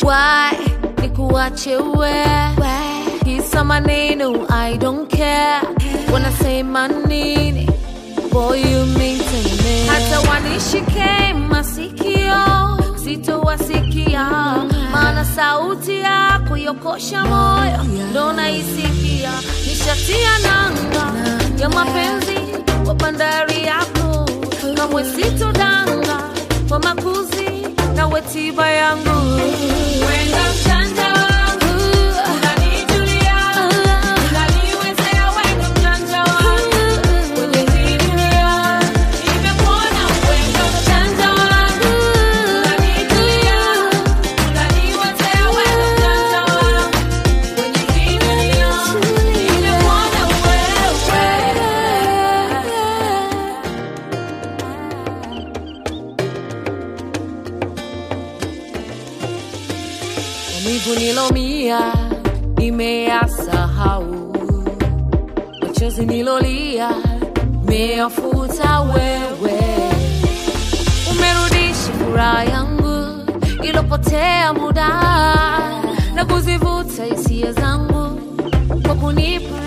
why nikuache we kisa maneno I don't care wanasema nini boy you mean to me hata wanishike masikio sitowasikia maana sauti yako yokosha moyo ndo naisikia nishatia nanga ya mapenzi wa bandari yako kamwe sitodanga kwa makuzi na wetiba yangu Wenda mchanja wangu, unanijulia, unaniwezea wenda mchanja wangu. Kwenye hii dunia, nimekuona wenda mchanja wangu, unanijulia, unaniwezea wenda mchanja wangu. Kwenye hii dunia, nimekuona maumivu nilomia nimeyasahau, machozi nilolia meyafuta wewe, umerudisha furaha yangu ilopotea muda na kuzivuta hisia zangu kwa kunipa